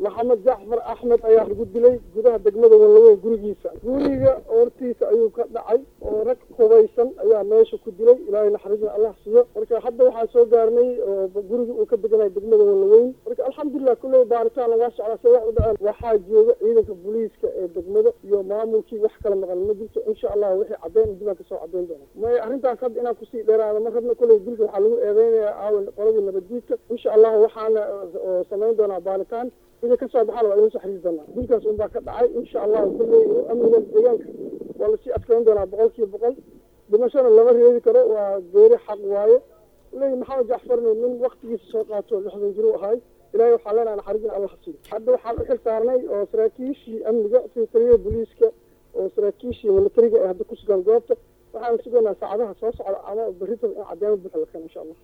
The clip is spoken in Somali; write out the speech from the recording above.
maxamed jacfar axmed ayaa lagu dilay gudaha degmada wanlaweyn gurigiisa guriga hortiisa ayuu ka dhacay oo rag hubaysan ayaa meesha ku dilay ilaahay naxariisna allah siiyo marka hadda waxaa soo gaarnay oo guriga uu ka deganaya degmada wanlaweyn marka alxamdulilah kulley baaritaan lagaa socdaa se wax u dhaceen waxaa jooga ciidanka booliiska ee degmada iyo maamulkii wax kala maqan ma jirto insha allah wixii caddeyn dibaan kasoo caddeyn doona may arrintaas hadda inaan kusii dheeraada ma rabna kulley dilka waxaa lagu eedeynayaa aawan qoladii nabaddiidka insha allah waxaana samayn doonaa baaritaan wixii kasoo baxaana waa idin soo xariiri doonaa dilkaas unbaa ka dhacay insha allah kulley amniga deegaanka waa lasii adkeyn doonaa boqol kiiba boqol dhimashana lama reebi karo waa geeri xaq waaye leyi maxamed jacfarna nin waktigiisa soo qaato lixdan jir u ahay ilahay waxaa leenaha naxariisna allah hasiiyo hadda waxaan u xil saarnay oo saraakiishii amniga sida taliyaha booliiska oo saraakiishii militariga ee hadda ku sugan goobta waxaan sugaynaa saacadaha soo socda ama berrita in caddeemo buuxa la keeno insha allah